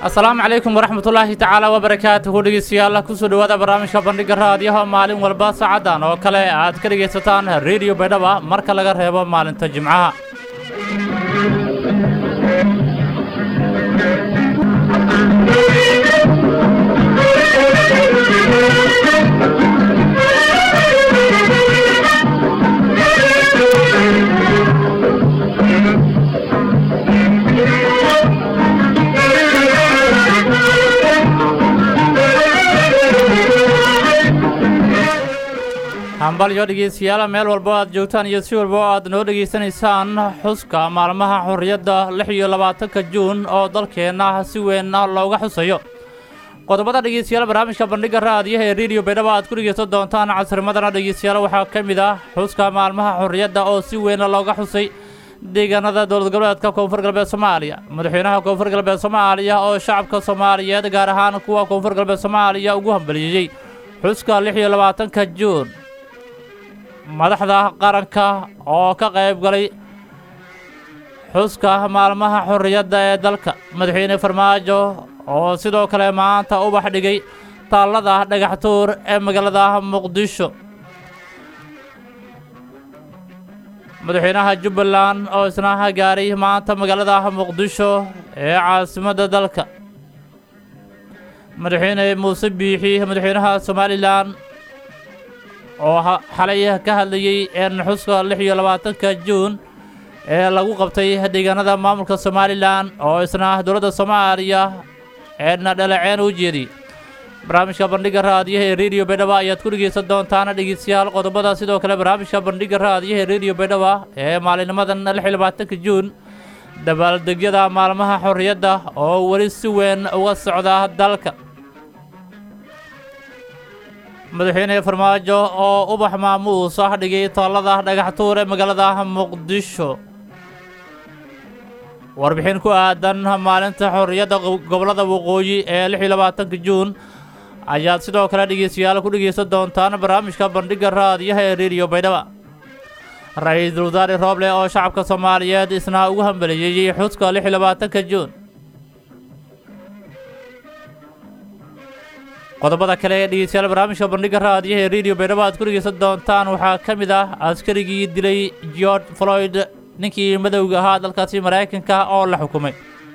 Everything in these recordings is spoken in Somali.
asalaamu calaykum waraxmatullaahi tacaala wabarakaatuhu dhegeystayaal kusoo dhowaada barnaamijka bandhiga raadiyaha maalin walba saacadan oo kale aad ka dhegaysataan rediyo baydhaba marka laga reebo maalinta jimcaha hambalyo dhegeystayaal meel walba aad joogtaan iyo si walba oo aad noo dhegaysanaysaan xuska maalmaha xorriyadda lix iyo labaatanka juun oo dalkeenna si weyn looga xusayo qodobada dhegeystayaal barnaamijka bandhiga raadiyaha ee rediyo baydhaba aad ku dhegeysan doontaan casrimadana dhegeystayaal waxaa ka mid ah xuska maalmaha xorriyadda oo si weyn looga xusay deegaanada dowlad goboleedka koonfur galbeed soomaaliya madaxweynaha koonfur galbeed soomaaliya oo shacabka soomaaliyeed gaar ahaan kuwa koonfur galbeed soomaaliya ugu hambaliyeyey xuska lix iyo labaatanka juun madaxda qaranka oo ka qayb galay xuska maalmaha xorriyadda ee dalka madaxweyne farmaajo oo sidoo kale maanta ubax dhigay taallada dhagaxtuur ee magaalada muqdisho madaxweynaha jubbaland oo isna gaaray maanta magaalada muqdisho ee caasimadda dalka madaxweyne muuse biixi madaxweynaha somalilan oo xalay ka hadlayey een xuska lix iyo labaatanka juun ee lagu qabtay deegaanada maamulka somalilan oo isna dowladda soomaaliya eedna dhaleceen u jeediyey barnaamijka bandhiga raadiyaha ee rediyo baydhaba ayaad ku dhegeysan doontaan dhegeystayaal qodobada sidoo kale barnaamijka bandhiga raadiyaha ee rediyo baydhaba ee maalinimadan lix iyo labaatanka juun dabaaldegyada maalmaha xorriyadda oo weli si weyn uga socda dalka madaxweyne farmaajo oo ubax maamuus ah dhigay taallada dhagaxtuur ee magaalada muqdisho warbixin ku aadan maalinta xorriyadda gobollada waqooyi ee lix iyo labaatanka juun ayaad sidoo kale dhegeystayaal ku dhegeysan doontaan barnaamijka bandhiga raadiyaha ee rediyo baydhaba ra-iisul wasaare rooble oo shacabka soomaaliyeed isna ugu hambaliyeeyey xuska lix iyo labaatanka juun qodobada kale ee dhegeystayaal barnaamijka bandhiga raadiyaha ee rediyo baydhabo aad ku dhegeysan doontaan waxaa ka mid ah askarigii dilay george floyd ninkii madowga ahaa dalkaasi maraykanka oo la xukumay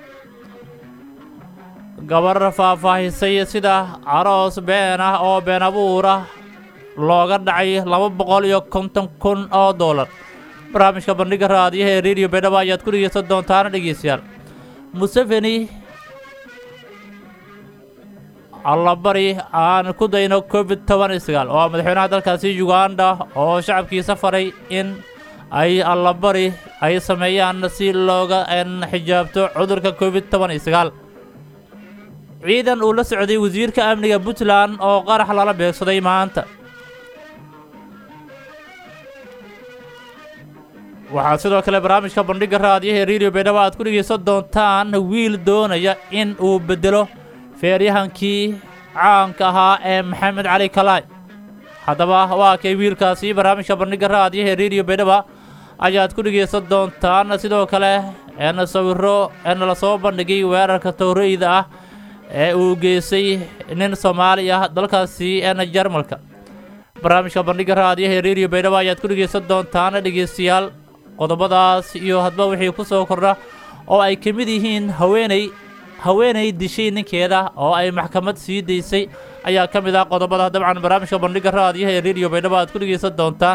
gabar faahfaahisay sida aroos been ah oo been abuur ah looga dhacay laba boqol iyo konton kun oo doolar barnaamijka bandhiga raadiyaha ee rediyo baydhabo ayaad ku dhegeysan doontaan dhegeystayaal museveni allabari aan ku dayno covid toban iyo sagaal oo madaxweynaha dalkaasi uganda oo shacabkiisa faray in ay allabari ay sameeyaan si looga xijaabto cudurka covid toban iyo sagaal ciidan uu la socday wasiirka amniga puntland oo qarax lala beegsaday maanta waxaa sidoo kale barnaamijka bandhiga raadiyaha ee rediyo baydhabo aad ku dhegeysan doontaan wiil doonaya in uu beddelo feeryahankii caanka ahaa ee maxamed cali kalaay haddaba waa kay wiilkaasi barnaamijka bandhiga raadiyaha ee rediyo baydhaba ayaad ku dhegeysan doontaan sidoo kale eena sawiro eena lasoo bandhigay weerarka towreyda ah ee uu geystay nin soomaali ah dalkaasi eena jarmalka barnaamijka bandhiga raadiyaha ee rediyo baydhaba ayaad ku dhegeysan doontaan dhegeystayaal qodobadaas iyo hadba wixii ku soo kordha oo ay ka mid yihiin haweeney haweenay dishay ninkeeda oo ay maxkamad sii daysay ayaa ka mid ah qodobada dabcan barnaamijka bandhiga raadiyaha ee rediyo baydhabo aad ku dhegeysan doontaan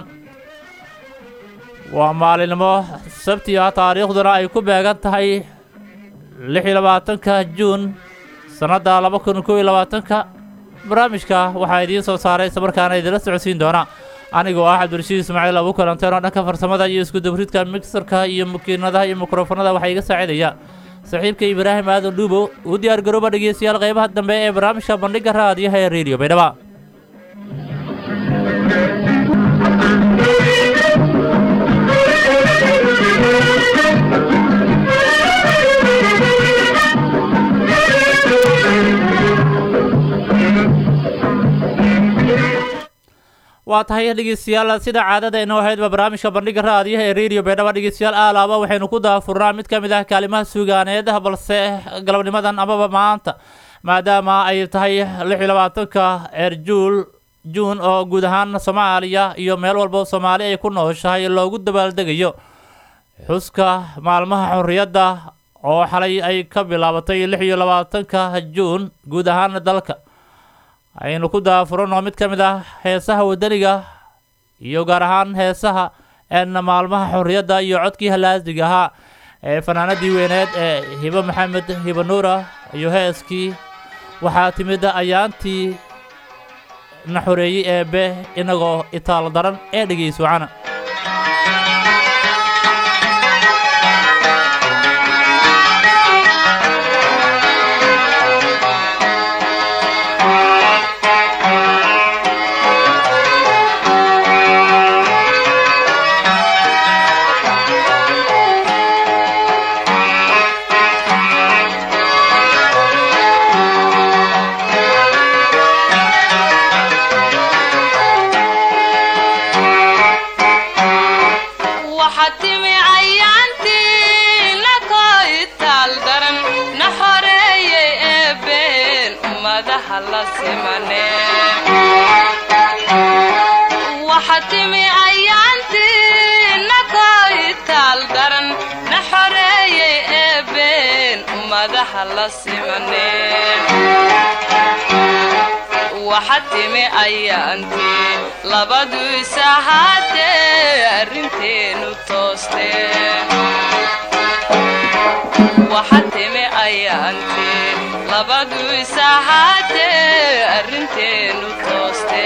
waa maalinimo sabti ah taariikhduna ay ku beegan tahay lix iyo labaatanka juun sannadda laba kun kow iyo labaatanka barnaamijka waxaa idiin soo saaray islamarkaana idinla socodsiin doona anigoo ah cabdirashiid ismaaciil abu kalanteeno dhanka farsamada iyo iskudabridka mixerka iyo makiinadaha iyo mikrofonada waxaa iga saacidaya saaxiibka ibraahim aadan dhuubo uu diyaar garooba dhegeystayaal qaybaha dambe ee barnaamijka bandhiga raadiyaha ee rediyo baydhaba waa tahay dhegeystayaal sida caadada inoo ahaydba barnaamijka bandhiga raadiyaha ee radio beedhaba dhegeystayaal aalaaba waxaynu ku daafurnaa mid ka mid ah kaalimaha suugaaneed balse galabnimadan amaba maanta maadaama ay tahay lix iyo labaatanka erjuul juun oo guud ahaan soomaaliya iyo meel walba soomaali ay ku nooshahay loogu dabaaldegayo xuska maalmaha xorriyadda oo xalay ay ka bilaabatay lix iyo labaatanka juun guud ahaan dalka aynu ku daafurano mid ka mid ah heesaha wadaniga iyo gaar ahaan heesaha een maalmaha xorriyadda iyo codkii halaasiga ahaa ee fanaanadii weyneed ee hibo maxamed hibo nuura iyo heeskii waxaa timid ayaantii na xoreeyey eebe inagoo itaal daran ee dhegeyso wacana waxaa timi cayaantii nakoo itaal daran na xoreeyey eebeen ummadaha la simane waxaa timi cayaantii nakoo itaal daran na xoreeyey eebeen ummadaha la simane waxa timi ayaantii labadu isahaatee arrinteenu tooste waxa timi ayaantii labadu isahaatee arrinteenu tooste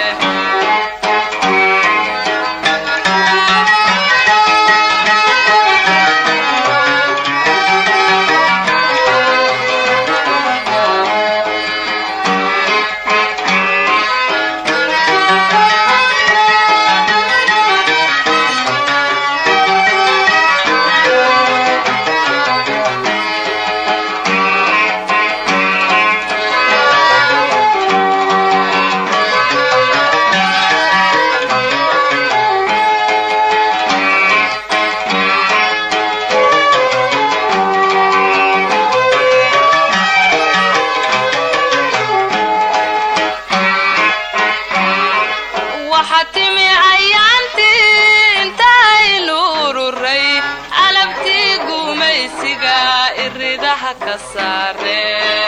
waxa timi cayaantii intaynu ururay calabtii gumaysiga iridaha ka saare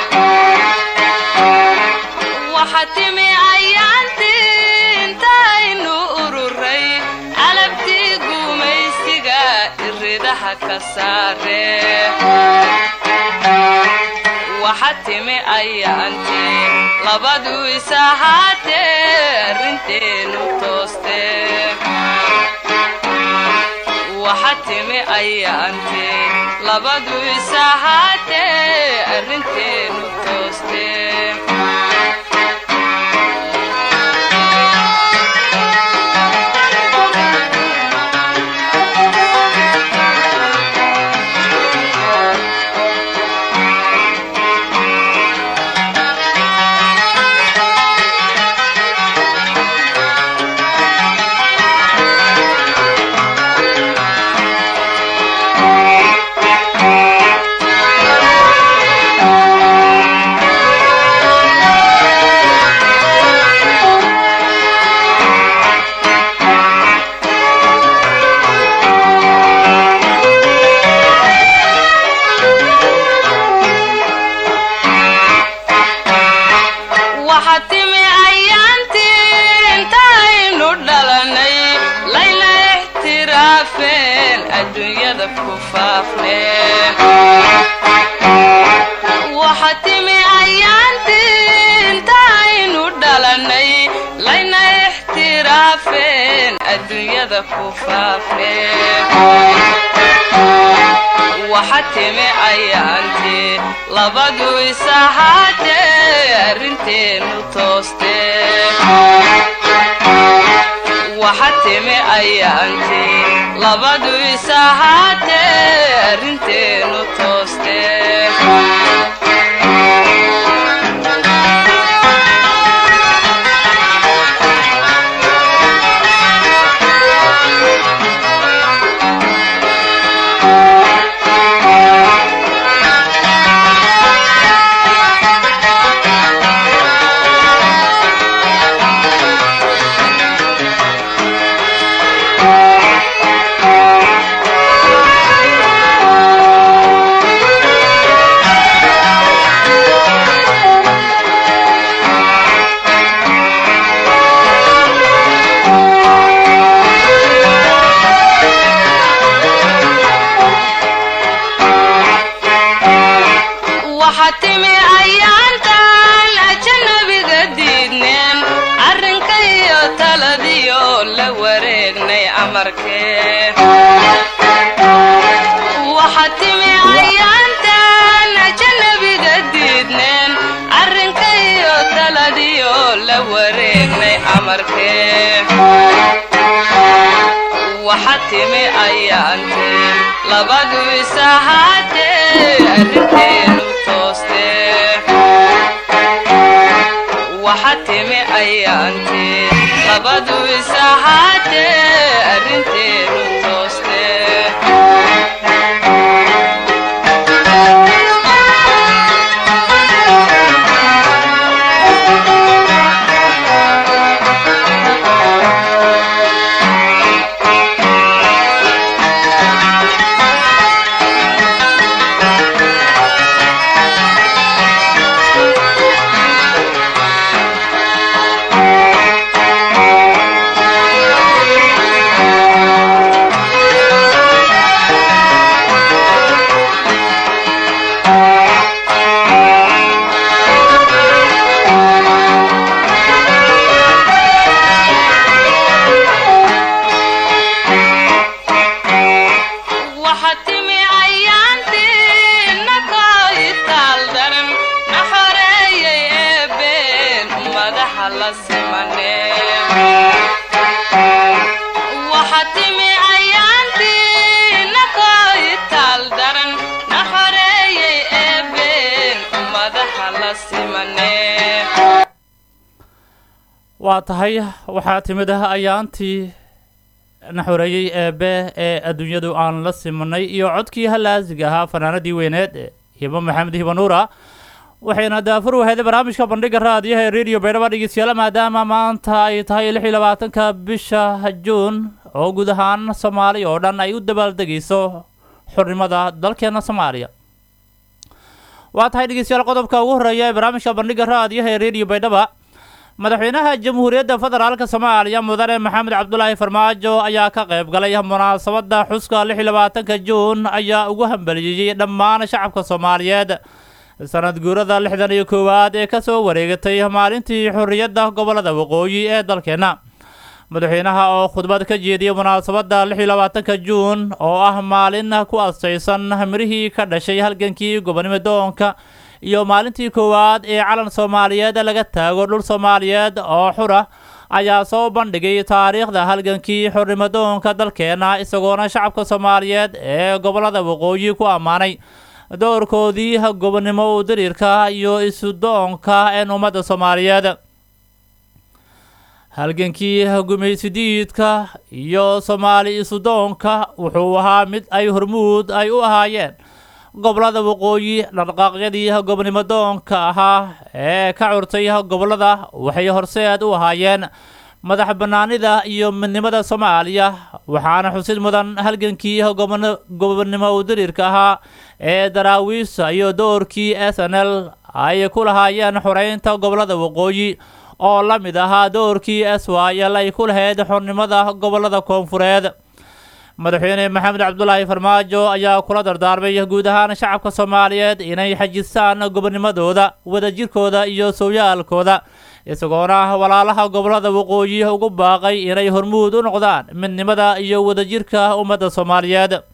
waxa timi cayaantii intaynu ururay calabtii gumaysiga iridaha ka saare waxa timi ayaantii labadu isahaatee arrinteenu tooste waxa timi ayaantii labadu isahaatee arrinteenu tooste waxa timi ayaantii intaynu dhalanay layna ixtiraafeen adduunyada ku faafneen waxa timi ayaantii intaynu dhalanay layna ixtiraafeen adduunyada ku faafneen waxa timi ayaantii labadu isahaatee arrinteenu tooste waxa timi ayaantii labadu isahaatee arrinteenu tooste timi ayaantan ajanabiga diidneen arrinkayo taladiyo la wareegnay amarkee waxa timi ayaantan ajanabiga diidneen arrinkayo taladiyo la wareegnay amarkee waxa timi ayaantee labadu isahaatee arrinteenu toostee waxa timi ayaantee labadu isahaatee arrinteenu toostee waxa timi ayaantii nakoo itaal daran na xoreeyay eebeen madaxa la simanee waxa timi ayaantii nakoo itaal daran na xoreeyay eebeen madaxa la simanee waa tahay waxaa timid ayaantii na xoreeyey eebe ee adduunyadu aan la simanay iyo codkii halaasiga ahaa fanaanadii weyneed ee hibo maxamed hibanuura waxayna daafur waheeday barnaamijka bandhiga raadiyaha ee radio baydhaba dhegeystayaal maadaama maanta ay tahay lix iyo labaatanka bisha juun oo guud ahaan soomaali oo dhan ay u dabaaldegayso xornimada dalkeena soomaaliya waa tahay dhegeystayaal qodobka ugu horeeya ee barnaamijka bandhiga raadiyaha ee radio baydhaba madaxweynaha jamhuuriyadda federaalka soomaaliya mudane maxamed cabdulaahi farmaajo ayaa ka qayb galay munaasabadda xuska lix iyo labaatanka juun ayaa ugu hambaliyeeyey dhammaan shacabka soomaaliyeed sanad guurada lixdan iyo koowaad ee kasoo wareegatay maalintii xorriyadda gobolada waqooyi ee dalkeenna madaxweynaha oo khudbad ka jeediyey munaasabadda lix iyo labaatanka juun oo ah maalin ku astaysan mirihii ka dhashay halgankii gobonimo doonka iyo maalintii koowaad ee calan soomaaliyeed laga taago dhul soomaaliyeed oo xura ayaa soo bandhigay taariikhda halgankii xornimadoonka dalkeena isagoona shacabka soomaaliyeed ee gobolada waqooyi ku ammaanay doorkoodii gobonimo u diriirka iyo isudoonka een ummadda soomaaliyeed halgankii gumaysidiidka iyo soomaali isudoonka wuxuu ahaa mid ay hormuud ay u ahaayeen gobolada waqooyi dhaqdhaqaaqyadii gobonimo doonka ahaa ee ka curtay gobolada waxay horseed u ahaayeen madax bannaanida iyo midnimada soomaaliya waxaana xusid mudan halgankii gobonimo udiriirka ahaa ee daraawiisa iyo doorkii s n l ay ku lahaayeen xoreynta gobolada waqooyi oo la mid ahaa doorkii s y l ay ku lahayd xornimada gobolada koonfureed madaxweyne maxamed cabdulaahi farmaajo ayaa kula dardaarmay guud ahaan shacabka soomaaliyeed inay xajistaan gobonimadooda wadajirkooda iyo sooyaalkooda isagoona walaalaha gobolada waqooyi ugu baaqay inay hormuud u noqdaan midnimada iyo wadajirka ummadda soomaaliyeed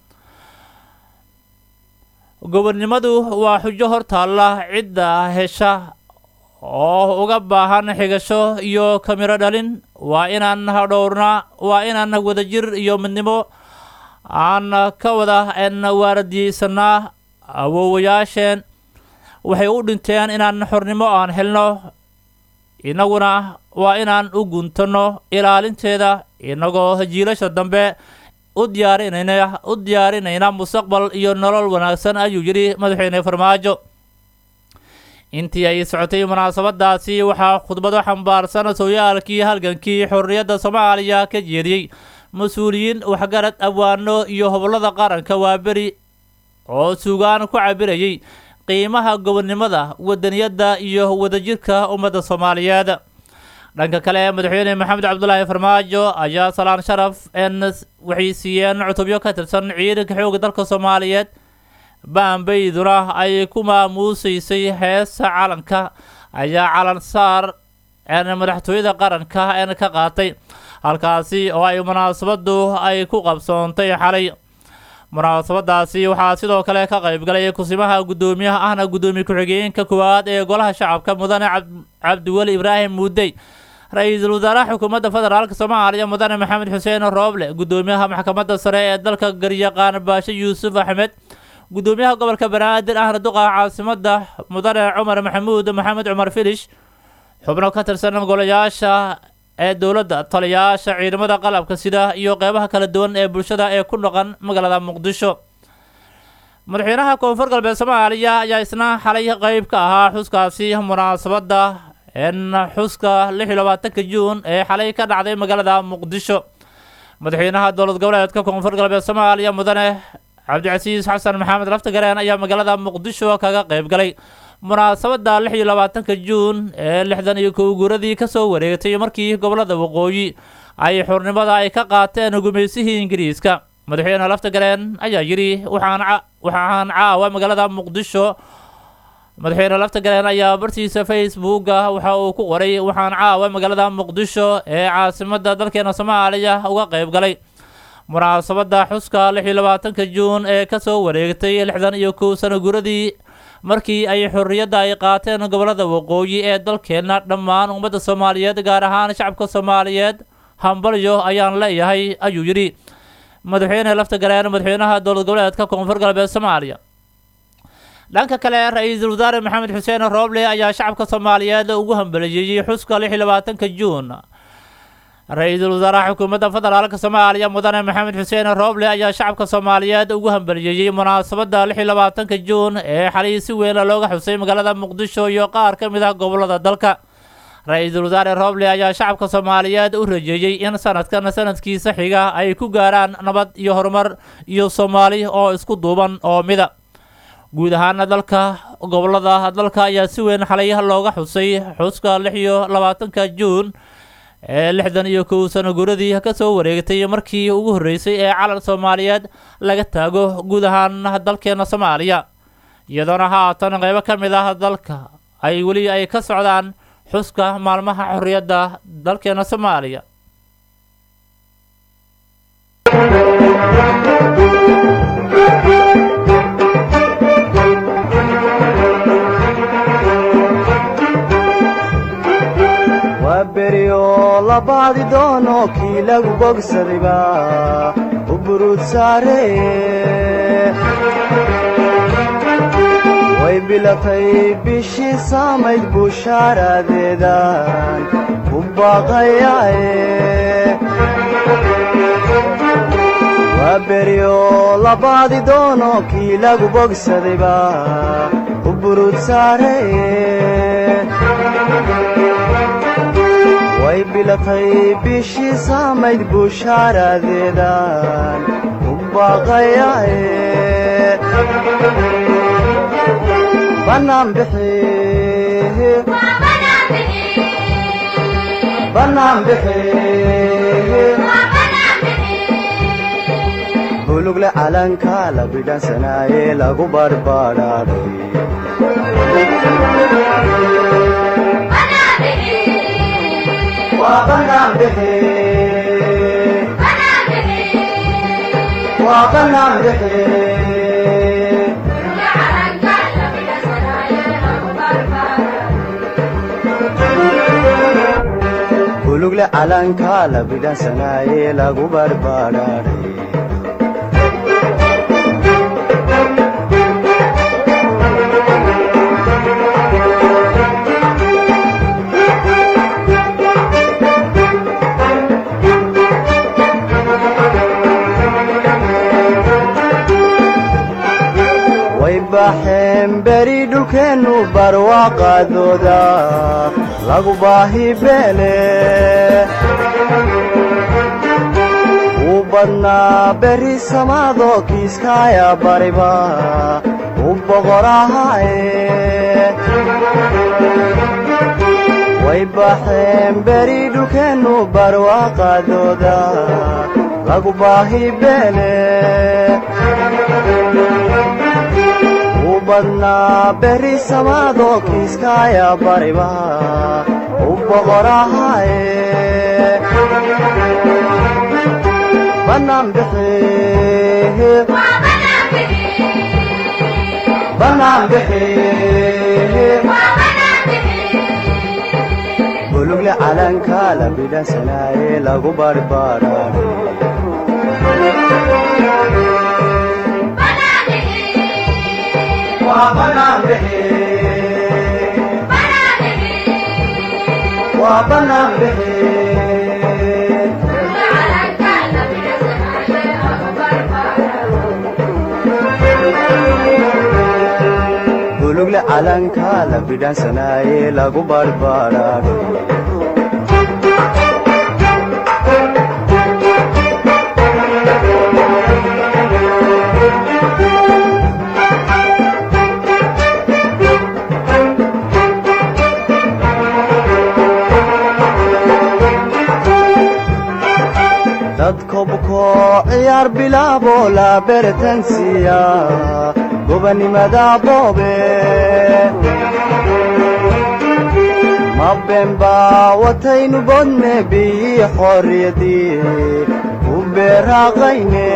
gobonnimadu waa xujo hortaalla cidda hesha oo uga baahan xigasho iyo kamiro dhalin waa inaan dhowrna waa inaan wadajir iyo midnimo aan ka wada n waaradiyeysanaa awoowayaasheen waxay u dhinteen inaan xornimo aan helno innaguna waa inaan u guntanno ilaalinteeda innagoo jiilasha dambe u diyaarinayna u diyaarinayna mustaqbal iyo nolol wanaagsan ayuu yidhi madaxweyne farmaajo intii ay socotay munaasabadaasi waxaa khudbado xambaarsan sooyaalkii halgankii xorriyadda soomaaliya ka jeediyey mas-uuliyiin waxgarad abwaano iyo hobolada qaranka waaberi oo suugaan ku cabirayay qiimaha gobonnimada wadaniyadda iyo wadajirka ummadda soomaaliyeed dhanka kale madaxweyne maxamed cabdulaahi farmaajo ayaa salaan sharaf n waxay siiyeen cutubyo ka tirsan ciidanka xoogga dalka soomaaliyeed baambayduna ay ku maamuusaysay heesa calanka ayaa calan saar madaxtooyada qaranka een ka qaatay halkaasi oo ay munaasabadu ay ku qabsoontay xalay munaasabadaasi waxaa sidoo kale ka qaybgalay kusimaha guddoomiyaha ahna guddoomiye ku-xigeenka koowaad ee golaha shacabka mudane cabdiweli ibraahim muudey ra-iisul wasaaraha xukuumadda federaalk soomaaliya mudane maxamed xuseen rooble guddoomiyaha maxkamadda sare ee dalka garyaqaan baashe yuusuf axmed guddoomiyaha gobolka banaadir ahna duqa caasimada mudane cumar maxamuud maxamed cumar filish xubno ka tirsan golayaasha ee dowladda taliyayaasha ciidamada qalabka sida iyo qeybaha kala duwan ee bulshada ee ku dhaqan magaalada muqdisho madaxweynaha koonfur galbeed soomaaliya ayaa isna xalay qeyb ka ahaa xuskaasi munaasabadda n xuska lix iyo labaatanka juun ee xalay ka dhacday magaalada muqdisho madaxweynaha dowlad goboleedka koonfur galbeed soomaaliya mudane cabdicasiis xasan maxamed laftagareen ayaa magaalada muqdisho kaga qeyb galay munaasabadda lix iyo labaatanka juun ee lixdan iyo kow guuradii kasoo wareegtay markii gobolada waqooyi ay xurnimada ay ka qaateen gumaysihii ingiriiska madaxweyne laftagareen ayaa yidhi waxaan waxaan caawa magaalada muqdisho madaxweyne laftagareen ayaa bartiisa facebooka waxa uu ku qoray waxaan caawa magaalada muqdisho ee caasimada dalkeena soomaaliya uga qeyb galay munaasabadda xuska lix iyo labaatanka juun ee kasoo wareegtay lixdan iyo kow sano guuradii markii ay xorriyadda ay qaateen gobolada waqooyi ee dalkeenna dhammaan ummadda soomaaliyeed gaar ahaan shacabka soomaaliyeed hambalyo ayaan leeyahay ayuu yidhi madaxweyne laftagareen madaxweynaha dowlad goboleedka koonfur galbeed soomaaliya dhanka kale ra-iisul wasaare maxamed xuseen rooble ayaa shacabka soomaaliyeed ugu hambaliyeeyey xuska lix iyo labaatanka juun ra-iisul wasaaraha xukuumadda federaalka soomaaliya mudane maxamed xuseen rooble ayaa shacabka soomaaliyeed ugu hambaliyeeyey munaasabadda lix iyo labaatanka juun ee xalay si weyn looga xusay magaalada muqdisho iyo qaar ka mid ah gobolada dalka ra-iisul wasaare rooble ayaa shacabka soomaaliyeed u rajeeyey in sanadkan sanadkiisa xiga ay ku gaaraan nabad iyo horumar iyo soomaali oo isku duuban oo mida guud ahaana dalka gobolada dalka ayaa si weyn xalay looga xusay xuska lix iyo labaatanka juun ee lixdan iyo kow sano guuradii kasoo wareegtay markii ugu horreysay ee calan soomaaliyeed laga taago guud ahaan dalkeena soomaaliya iyadoona haatan qeybo ka mid ah dalka ay weli ay ka socdaan xuska maalmaha xorriyadda dalkeena soomaaliya waa beryo la baadi doono kii lagu bogsadayba u buruud saareye way bilatay bishii saamayd bushaaraadeedan u baaqayaaye waa beryo la baadi doono kii lagu bogsadayba u buruud saareye way bilatay bishii saamayd bushaaraadeedan u baaqayaaye bannaan bixi bannaan bixi bulugle calanka la bidhansanaaye lagu barbadhaadhay waa bannaan bixi waa bannaan bixi bulugle calanka la bidhansanaaye lagu barbadhaadhay way baxeen beri dhulkeennu barwaaqaadooda lagu baahi beele wuu badnaa beri samaadoo kiiskaaya bariba u boqorahaaye way baxeen beri dhulkeennu barwaaqaadooda lagu baahi beele badnaa berri samaadoo kiiskaaya bariba u boqorahaaye bannaan bixi bannaan bixi bulugle calanka la bidhansanaaye lagu barbaraare waa bannaan bixi waa bannaan bixi bulugle calanka la bidhansanaaye lagu barbaraare dadka bukoo ciyaar bilaaboo la beretansiya gobanimada boobe ma beenbaa wataynu bodne biyi xorriyadii u beeraaqayne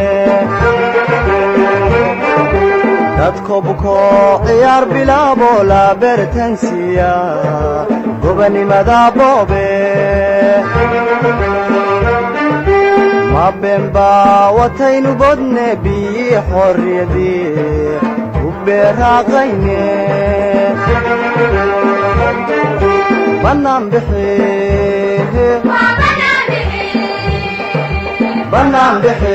dadka bukoo ciyaar bilaaboo la beretansiya gobanimada boobe ma beenbaa wataynu bodne biyi xorriyadii u beeraaqayne bannaan bixi bannaan bixi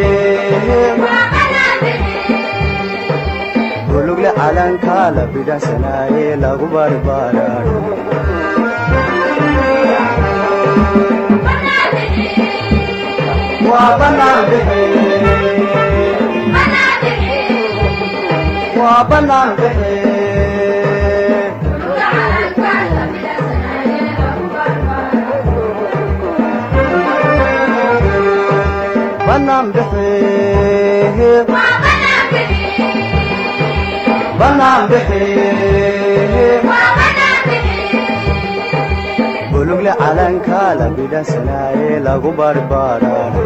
bulugle calanka la bidhansanaaye lagu barbaraare waa bannaan bixi waa bannaan bixi bannaan bixi bannaan bixi bulugle calanka la bidhansanaaye lagu barbaraare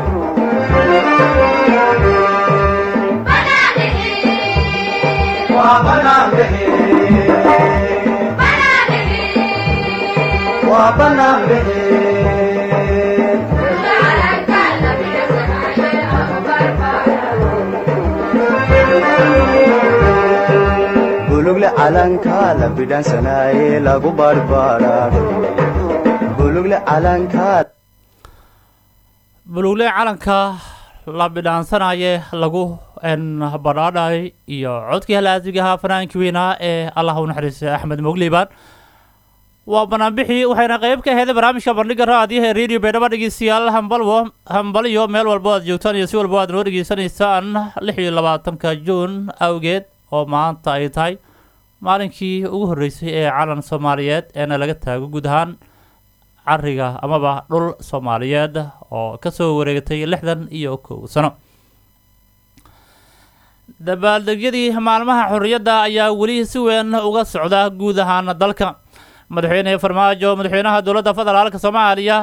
waa bannaan bixi waa bannaan bixi bulugle calanka la bidhansanaaye lagu barbaraare bulugle calanka bulugle calanka la bidhaansanaye lagu badhaadhay iyo codkii halaasigahaa fanaankii weynaa ee allah u naxariistay axmed mogliban waa banaanbixii waxayna qayb ka aheeday barnaamijka bandhiga raadiyaha ee radio baydhabo dhegeystayaal hambalwo hambaliyo meel walbo aad joogtaan iyo si walbo aad noo dhegeysanaysaan lix iyo labaatanka juun awgeed oo maanta ay tahay maalinkii ugu horreysay ee calan soomaaliyeed eena laga taago guud ahaan cariga amaba dhul soomaaliyeed oo kasoo wareegatay lixdan iyo kow sano dabaaldegyadii maalmaha xorriyadda ayaa weli si weyn uga socda guud ahaan dalka madaxweyne farmaajo madaxweynaha dowladda federaalka soomaaliya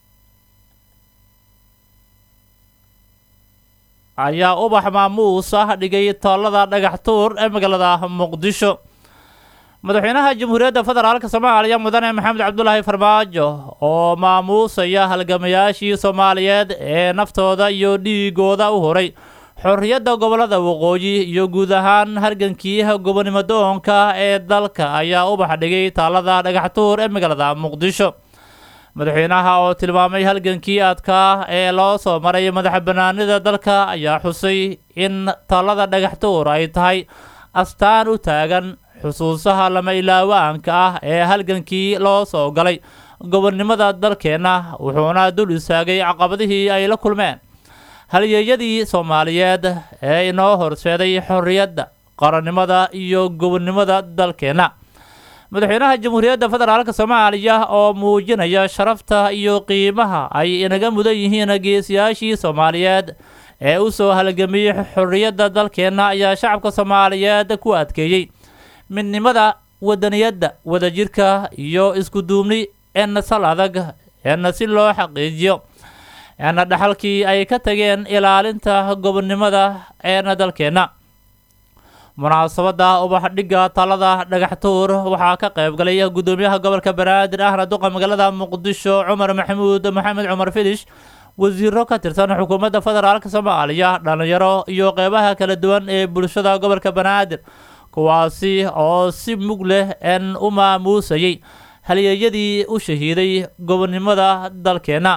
ayaa ubax maamuus ah dhigay toolada dhagax tuur ee magaalada muqdisho madaxweynaha jamhuuriyadda federaalka soomaaliya mudane maxamed cabdulaahi farmaajo oo maamuusaya halgamayaashii soomaaliyeed ee naftooda iyo dhiigooda u horay xorriyadda gobollada waqooyi iyo guud ahaan hargankii gobonimo doonka ee dalka ayaa ubax dhigay taalada dhagaxtuur ee magaalada muqdisho madaxweynaha oo tilmaamay halgankii adkaa ee loo soo maray madaxa banaanida dalka ayaa xusay in taalada dhagaxtuur ay tahay astaan u taagan xusuusaha lama ilaawaanka ah ee halgankii loo soo galay gobonnimada dalkeenna wuxuuna dul istaagay caqabadihii ay la kulmeen halyeeyadii soomaaliyeed ee inoo horseeday xorriyadda qarannimada iyo gobonnimada dalkeenna madaxweynaha jamhuuriyadda federaalka soomaaliya oo muujinaya sharafta iyo qiimaha ay inaga mudan yihiin geesiyaashii soomaaliyeed ee u soo halgamiyey xorriyadda dalkeenna ayaa shacabka soomaaliyeed ku adkeeyey midnimada wadaniyadda wadajirka iyo isku duubni eena sal adag eena si loo xaqiijiyo eena dhaxalkii ay ka tageen ilaalinta gobonnimada eena dalkeenna munaasabadda ubax dhigga talada dhagaxtuur waxaa ka qayb galay guddoomiyaha gobolka banaadir ahna duqa magaalada muqdisho cumar maxamuud maxamed cumar filish wasiiro ka tirsan xukuumadda federaalk soomaaliya dhalinyaro iyo qeybaha kala duwan ee bulshada gobolka banaadir kuwaasi oo si mug leh en u maamuusayay halyeeyadii u shahiiday gobonnimada dalkeenna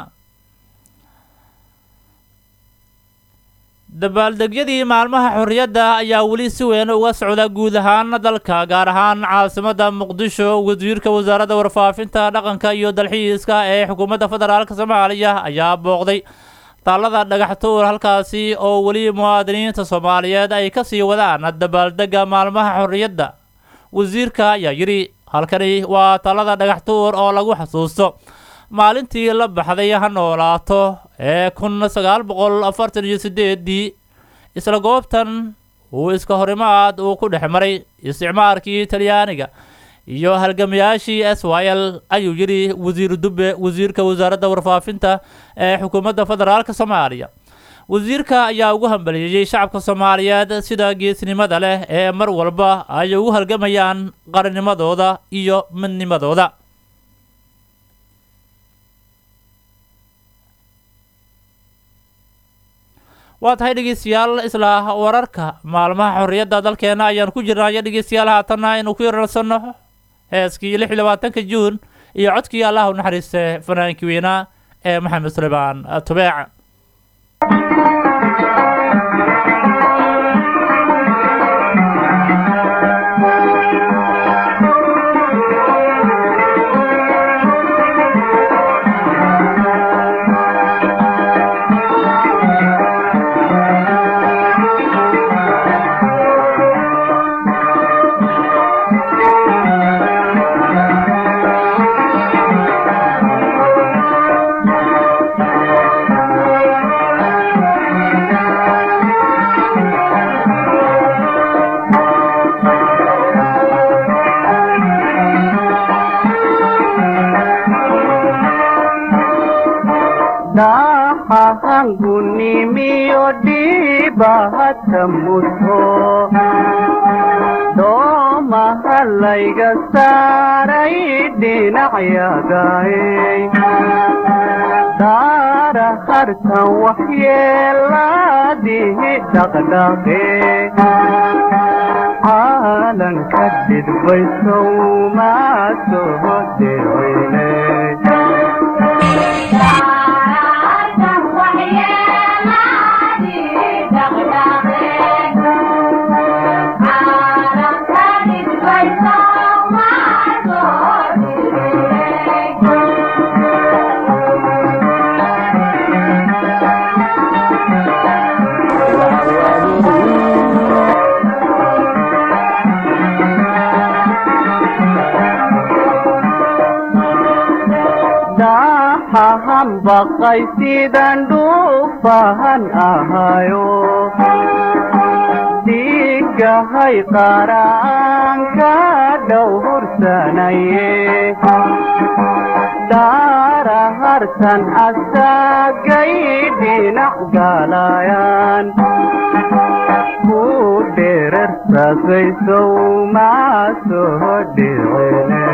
dabaaldegyadii maalmaha xorriyadda ayaa weli si weyn uga socda guud ahaan dalka gaar ahaan caasimadda muqdisho wasiirka wasaaradda warfaafinta dhaqanka iyo dalxiiska ee xukuumadda federaalk soomaaliya ayaa booqday taalada dhagaxtuur halkaasi oo weli muwaadiniinta soomaaliyeed ay kasii wadaan dabaaldega maalmaha xorriyadda wasiirka ayaa yidhi halkani waa taalada dhagaxtuur oo lagu xasuusto maalintii la baxday ha noolaato ee kun sagaal boqol afartan iyo sideedii isla goobtan uu iska horimaad uu ku dhex maray isticmaarkii talyaaniga iyo halgamayaashii s y l ayuu yidhi wasiir dube wasiirka wasaaradda warfaafinta ee xukuumadda federaalk soomaaliya wasiirka ayaa ugu hambaliyeeyey shacabka soomaaliyeed sida geesnimada leh ee mar walba ay ugu halgamayaan qarannimadooda iyo midnimadooda waa tahay dhegeystayaal isla wararka maalmaha xorriyadda dalkeena ayaan ku jirnaayo dhegeystayaal haatanna inuu ku yararsanno heeskii lix iyo labaatanka juun iyo codkii allah u naxariiste fanaankii weynaa ee maxamed suleymaan tubeec hangunimiyo dhiibahata mudho doomaha layga saaray dhinacyagaay daara hartan waxyeelaadihi dhaqdhaqe caalanka dhidbaysow maa soo dirweyne dahahan baqay sidan dhuufahan ahayo dhiigahay qaraanka dhow hursanaye daara hartan asagay dhinac galayaan ku dherarsaasaysow maa soo dhicine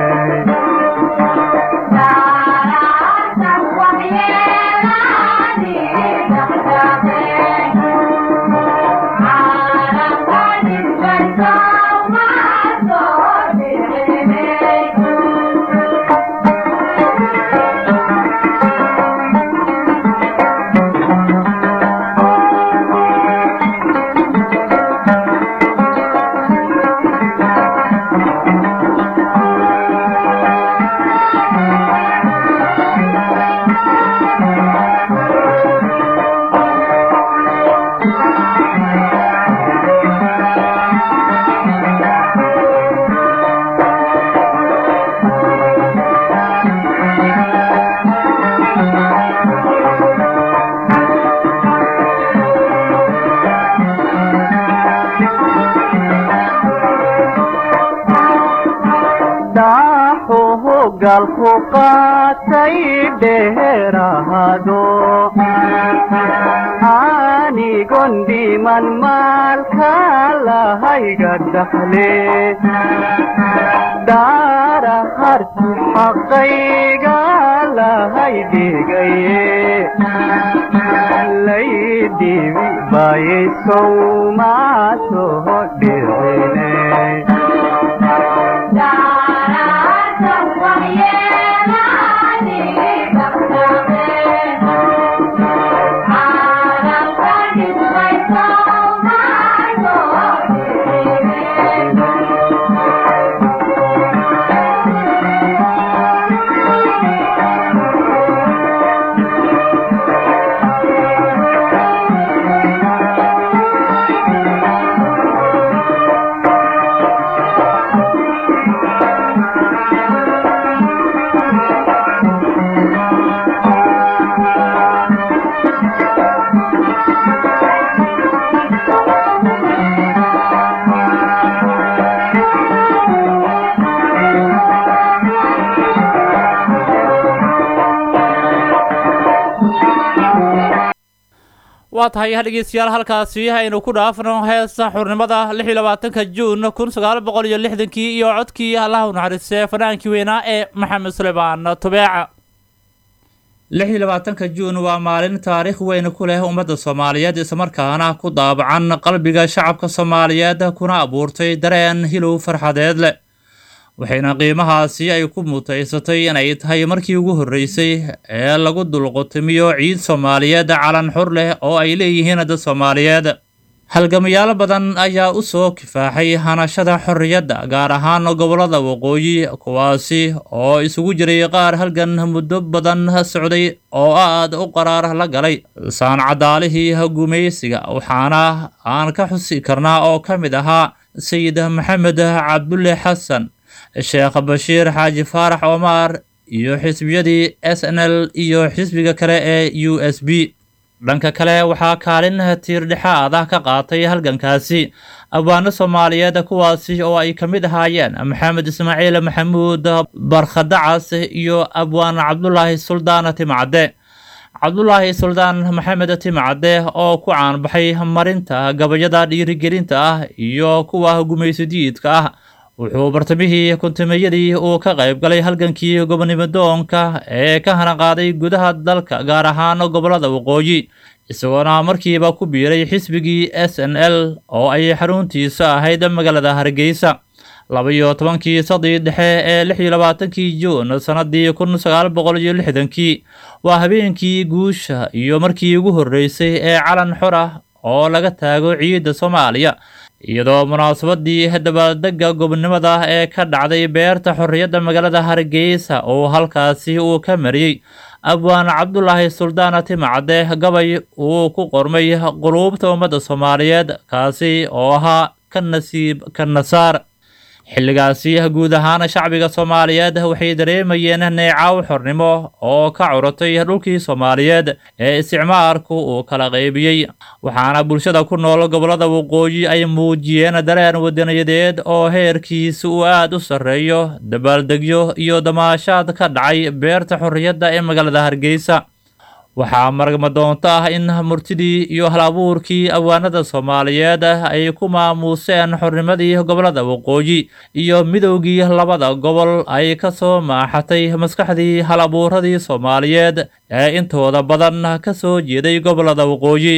dhaaxuhu galku qaatay dheeraado anigon dhiman maalka lahayga dhaxle daara harti xaqayga lahay dhigaye laydhibi baayay sowmaasoho dhicine waa tahay dhegeystayaal halkaasi aynu ku dhaafno heesa xurnimada lix iyo labaatanka juun kun sagaal boqol iyo lixdankii iyo codkii allaha u naxariistay fanaankii weynaa ee maxamed suleymaan tubeeca lix iyo labaatanka juun waa maalin taariikh weyn ku leh ummadda soomaaliyeed islamarkaana ku daabacan qalbiga shacabka soomaaliyeed kuna abuurtay dareen hilow farxadeed leh waxayna qiimahaasi ay ku mutaysatay inay tahay markii ugu horreysay ee lagu dulqutimiyo ciid soomaaliyeed calan xur leh oo ay leeyihiin dad soomaaliyeed halgamayaal badan ayaa u soo kifaaxay hanashada xorriyadda gaar ahaan gobollada waqooyi kuwaasi oo isugu jiray qaar halgan muddo badan socday oo aad u qaraar la galay saancadaalihii gumaysiga waxaana aan ka xusi karnaa oo ka mid ahaa sayid maxamed cabdulle xasan sheekh bashiir xaaji faarax omar iyo xisbiyadii s n l iyo xisbiga kale ee u s b dhanka kale waxaa kaalin tiirdhexaad ah ka qaatay halgankaasi abwaano soomaaliyeed kuwaasi oo ay ka mid ahaayeen maxamed ismaaciil maxamuud barkhadacas iyo abwaan cabdulaahi suldaan timcadde cabdulaahi suldaan maxamed timcadde oo ku caanbaxay marinta gabayada dhiirigelinta ah iyo kuwa gumaysidiidka ah wuxuu bartamihii kuntumeeyadii uu ka qayb galay halgankii gobonimadoonka ee ka hanaqaaday gudaha dalka gaar ahaan gobollada waqooyi isagoona markiiba ku biiray xisbigii s n l oo ay xaruntiisa ahayd magaalada hargeysa laba-iyo tobankii sadii dhexe ee lix iyo labaatankii juun sannadii kun sagaal boqol iyo lixdankii waa habeenkii guusha iyo markii ugu horreysay ee calan xor ah oo laga taago ciidda soomaaliya iyadoo munaasabadii dabaaldega gobonimada ee ka dhacday beerta xorriyadda magaalada hargeysa oo halkaasi uu ka mariyey abwaan cabdulaahi suldaan timcadde gabay uu ku qormay quluubta ummadda soomaaliyeed kaasi oo ahaa ka nasiib ka nasaar xilligaasi guud ahaan shacbiga soomaaliyeed waxay dareemayeen neecaw xornimo oo ka curatay dhulkii soomaaliyeed ee isticmaalku uu kala qaybiyey waxaana bulshada ku nool gobollada waqooyi ay muujiyeen dareen wadaniyadeed oo heerkiisa uu aad u sarreeyo dabaaldegyo iyo damaashaad ka dhacay beerta xorriyadda ee magaalada hargeysa waxaa maragma doonto ah in murtidii iyo hal-abuurkii awaanada soomaaliyeed ay ku maamuuseen xornimadii gobollada waqooyi iyo midowgii labada gobol ay ka soo maaxatay maskaxdii hal-abuuradii soomaaliyeed ee intooda badan ka soo jeeday gobollada waqooyi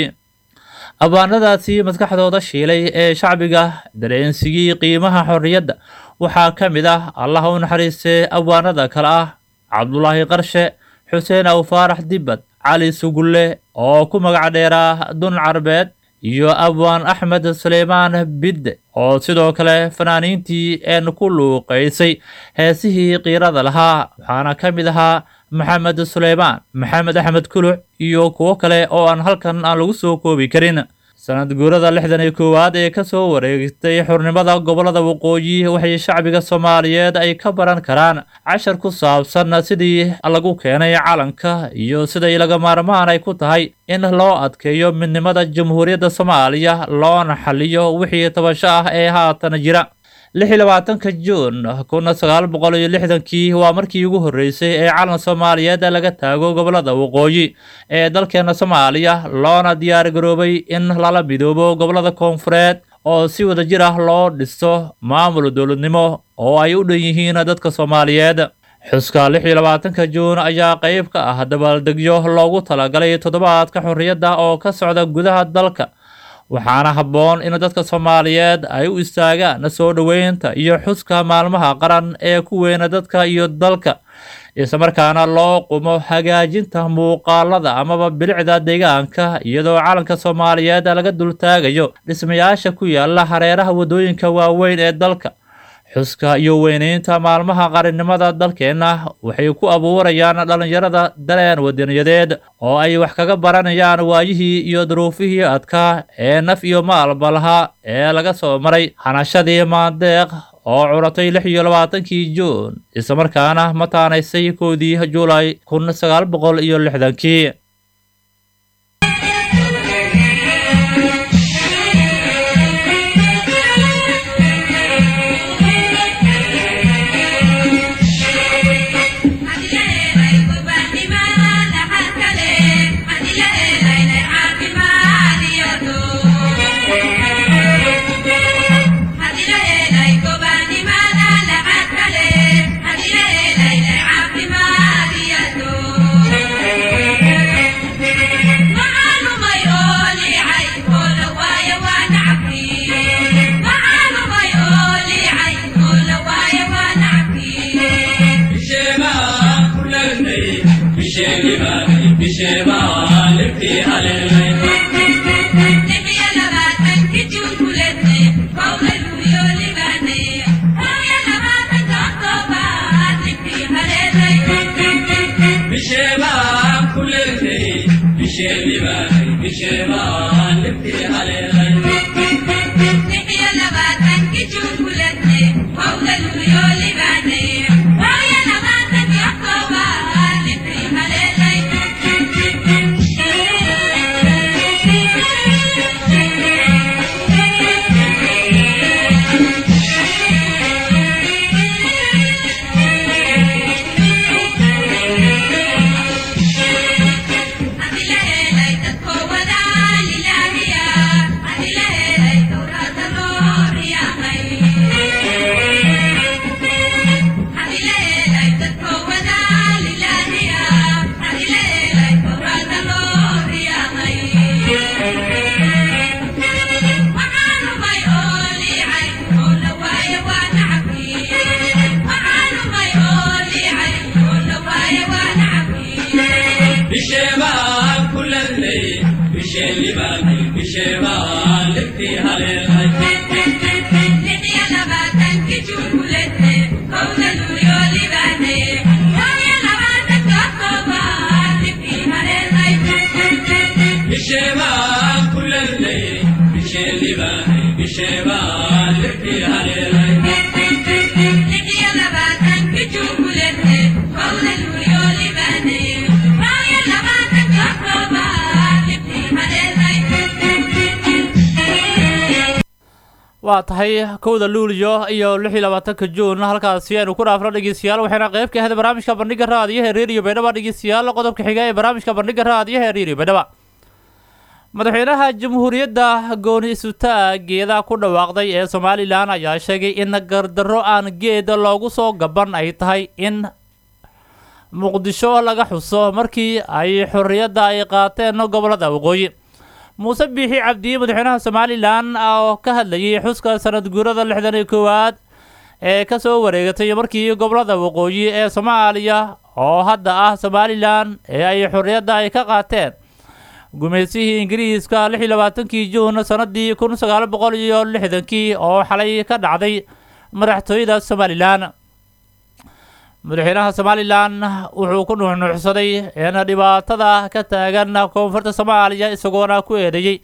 abaanadaasi maskaxdooda shiilay ee shacbiga dareensigii qiimaha xorriyadda waxaa ka mid ah allah u naxariistee awaanada kale ah cabdulaahi qarshe xuseen aw faarax dibbad cali sugulle oo ku magac dheeraa dun carbeed iyo abwaan axmed suleymaan bidde oo sidoo kale fanaaniintii een ku luuqaysay heesihii qiirada lahaa waxaana ka mid ahaa maxamed suleymaan maxamed axmed kuluc iyo kuwo kale oo aan halkan aan lagu soo koobi karin sanad guurada lixdan iyo koowaad ee ka soo wareegtay xurnimada gobollada waqooyi waxay shacbiga soomaaliyeed ay ka baran karaan cashar ku saabsan sidii lagu keenay calanka iyo siday laga maarmaan ay ku tahay in loo adkeeyo midnimada jamhuuriyadda soomaaliya loona xaliyo wixii tabasho ah ee haatan jira lix iyo labaatanka juun kun sagaal boqol iyo lixdankii waa markii ugu horreysay ee calan soomaaliyeed laga taago gobolada waqooyi ee dalkeena soomaaliya loona diyaar garoobay in lala midoobo gobolada koonfureed oo si wada jir ah loo dhiso maamul dowladnimo oo ay u dhan yihiin dadka soomaaliyeed xuska lix iyo labaatanka juun ayaa qayb ka ah dabaaldegyo loogu talagalay toddobaadka xorriyadda oo ka socda gudaha dalka waxaana habboon in dadka soomaaliyeed ay u istaagaan soo dhoweynta iyo xuska maalmaha qaran ee ku weyna dadka iyo dalka islamarkaana loo qumo hagaajinta muuqaalada amaba bilicda deegaanka iyadoo calanka soomaaliyeed laga dultaagayo dhismayaasha ku yaala hareeraha waddooyinka waaweyn ee dalka xuska iyo weyneynta maalmaha qarannimada dalkeenna waxay ku abuurayaan dhallinyarada dareen wadaniyadeed oo ay wax kaga baranayaan waayihii iyo duruufihii adkaa ee naf iyo maalba lahaa ee laga soo maray hanashadii maandeeq oo curatay lix iyo labaatankii juun islamarkaana mataanaysay koodii juulay kun sagaal boqol iyo lixdankii waa tahay kowda luulyo iyo lix iyo labaatanka juun halkaasi aynu ku dhaafno dhegeystayaal waxayna qayb ka ahayd barnaamijka bandhiga raadiyaha reeriyo baydhaba dhegeystayaal qodobka xiga ee barnaamijka bandhiga raadiyaha reeriyo baydhaba madaxweynaha jamhuuriyadda gooni isutaageeda ku dhawaaqday ee somalilan ayaa sheegay in gardarro aan geeda loogu soo gaban ay tahay in muqdisho laga xuso markii ay xorriyadda ay qaateen gobolada waqooyi muuse biixi cabdiye madaxweynaha somalilan oo ka hadlayay xuska sanad guurada lixdan iyo koowaad ee kasoo wareegatay markii gobolada waqooyi ee soomaaliya oo hadda ah somalilan ee ay xorriyadda ay ka qaateen gumaysihii ingiriiska lix iyo labaatankii juun sanadii kun sagaal boqol iyo lixdankii oo xalay ka dhacday madaxtooyada somalilan madaxweynaha somalilan wuxuu ku nuuxnuuxsaday in dhibaatada ka taagan koonfurta soomaaliya isagoona ku eedeeyey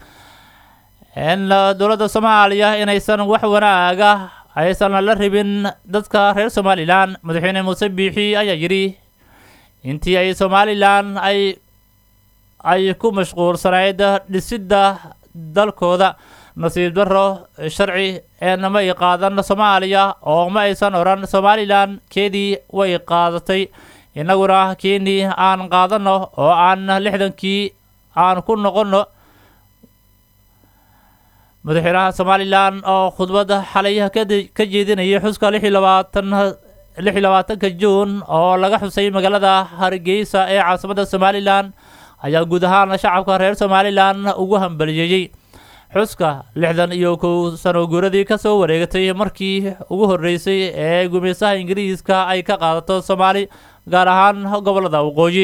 in dowladda soomaaliya inaysan wax wanaaga aysan la rabin dadka reer somalilan madaxweyne muuse biixi ayaa yidhi intii ay somalilan ay ay ku mashquulsanayd dhisidda dalkooda nasiib darro sharci eena ma ay qaadan soomaaliya oo ma aysan odhan somalilan keedii way qaadatay innaguna keenii aan qaadanno oo aan lixdankii aan ku noqonno madaxweynaha somalilan oo khudbad xalay ka jeedinayay xuska lix iyo labaatan lix iyo labaatanka juun oo laga xusay magaalada hargeysa ee caasimadda somalilan ayaa guud ahaan shacabka reer somalilan ugu hambaliyeeyey xuska lixdan iyo kow sano guuradii ka soo wareegatay markii ugu horreysay ee gumeysaha ingiriiska ay ka qaadato soomaali gaar ahaan gobollada waqooyi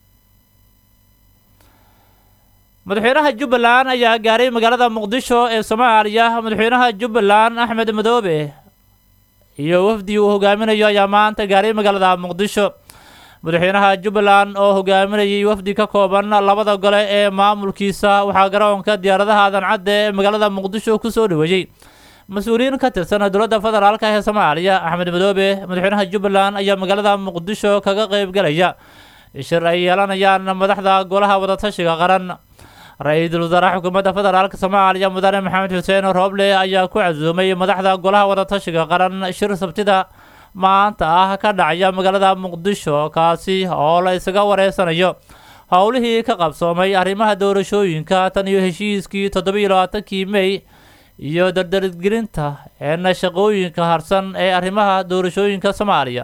madaxweynaha jubbaland ayaa gaaray magaalada muqdisho ee soomaaliya madaxweynaha jubbaland axmed madoobe iyo wafdi uu hogaaminayo ayaa maanta gaaray magaalada muqdisho madaxweynaha jubbaland oo hogaaminayay wafdi ka kooban labada gole ee maamulkiisa waxaa garoonka diyaaradaha adancadda ee magaalada muqdisho kusoo dhaweeyey mas-uuliyiin ka tirsan dowladda federaalk ee soomaaliya axmed madoobe madaxweynaha jubbaland ayaa magaalada muqdisho kaga qeyb galaya shir ay yeelanayaan madaxda golaha wadatashiga qaran ra-iisul wasaaraha xukuumadda federaalk soomaaliya mudane maxamed xuseen rooble ayaa ku casuumay madaxda golaha wadatashiga qaran shir sabtida maanta ah ka dhacaya magaalada muqdisho kaasi oo la isaga wareysanayo howlihii ka qabsoomay arrimaha doorashooyinka tan iyo heshiiskii toddobiyo labaatankii mey iyo dardargelinta eena shaqooyinka harsan ee arrimaha doorashooyinka soomaaliya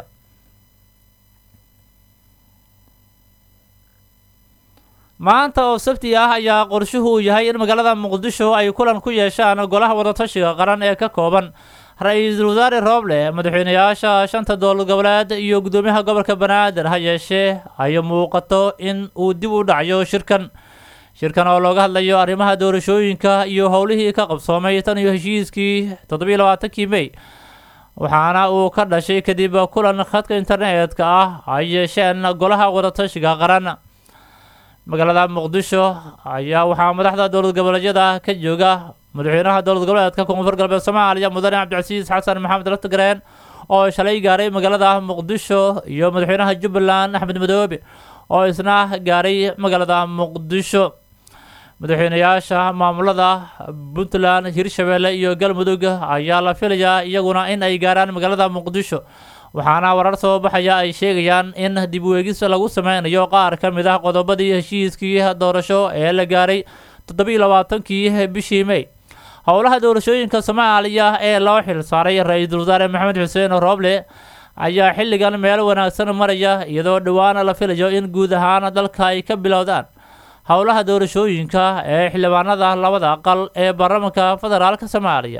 maanta oo sabti ah ayaa qorshuhu uu yahay in magaalada muqdisho ay kulan ku yeeshaan golaha wadatashiga qaran ee ka kooban ra-iisul wasaare rooble madaxweynayaasha shanta dowlad goboleed iyo guddoomiyaha gobolka banaadir ha yeeshee ay muuqato in uu dib u dhacayo shirkan shirkan oo looga hadlayo arrimaha doorashooyinka iyo howlihii ka qabsoomay tan iyo heshiiskii toddobiyo labaatankii mey waxaana uu ka dhashay kadib kulan khadka internetka ah ay yeesheen golaha wadatashiga qaran magaalada muqdisho ayaa waxaa madaxda dowlad goboleedyada ka jooga madaxweynaha dowlad goboleedka koonfur galbeed soomaaliya mudane cabdicasiis xasan maxamed laftagareen oo shalay gaaray magaalada muqdisho iyo madaxweynaha jubbaland axmed madoobe oo isna gaaray magaalada muqdisho madaxweynayaasha maamulada puntland hirshabeelle iyo galmudug ayaa la filayaa iyaguna in ay gaaraan magaalada muqdisho waxaana warar soo baxaya ay sheegayaan in dib weegis lagu sameynayo qaar ka mid ah qodobadii heshiiskii doorasho ee la gaaray toddobiyo labaatankii bishii mey howlaha doorashooyinka soomaaliya ee loo xil saaray ra-iisul wasaare maxamed xuseen rooble ayaa xilligan meel wanaagsan maraya iyadoo dhowaan la filayo in guud ahaan dalka ay ka bilowdaan howlaha doorashooyinka ee xildhibaanada labada aqal ee baarlamaanka federaalk soomaaliya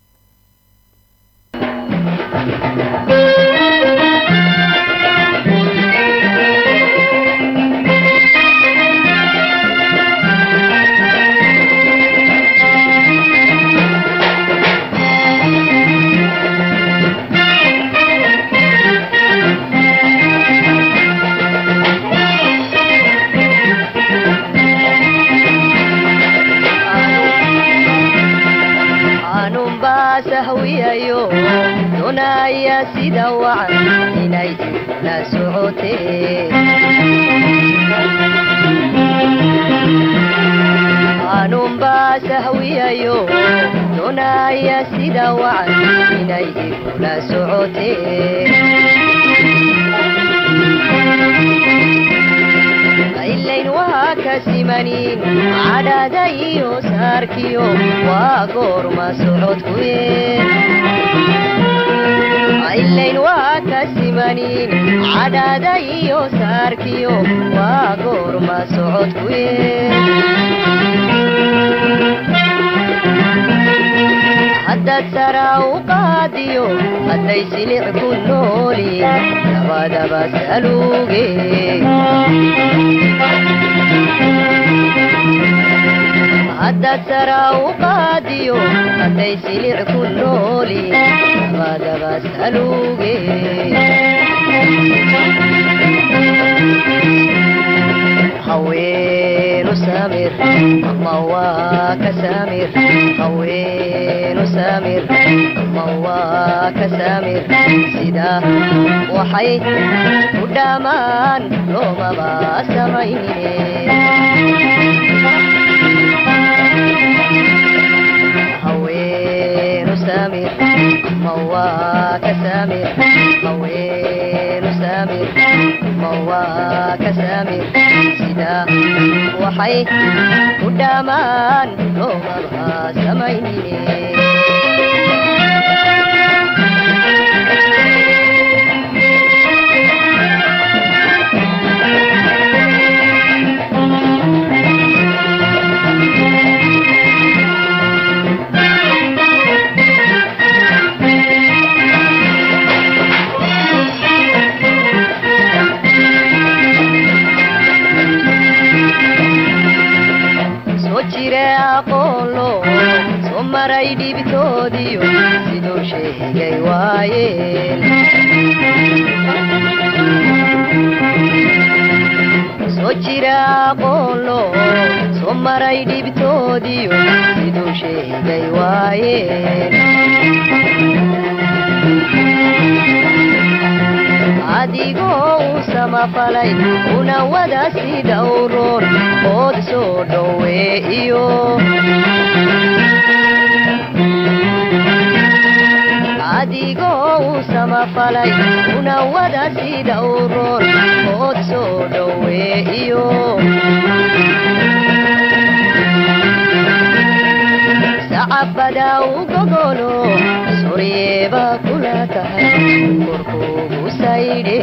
anunbaa sahwiyayo doonaya sida wacan inay la socotee anunbaa sahwiyayo doonaya sida wacan inay la socotee ilayn waa ka simanin cadhada iyo saarkiyo waa goorma socodkuye ilayn waa ka simanin cadhada iyo saarkiyo waa goorma socodkuye haddaad saraa u qaadiyo hadday silic ku nooli labadaba saluuge haddaad saraa u qaadiyo hadday silic ku nooli labadaba saluuge haweenu samir ama waa ka samir haweenu samir ama waa ka samir sida waxay u dhammaan loomaba samaynine saamir ma waa ka saamir haweenu saamir ma waa ka saamir sidaa waxay ku dhammaan loomaba samaynine soo jire aqoonlo soo maray dhibitoodiyo siduu sheegay waayeen soo jira aqoonlo soo maray dhibitoodiyo siduu sheegay waayeen adigoo u samafalay una wada si dhowroon ood soo dhoweeyo adigoo u samafalay una wada si dhowroon ood soo dhoweeyo sacabada u gogolo soryeeba kula tahay korkuugu saydhe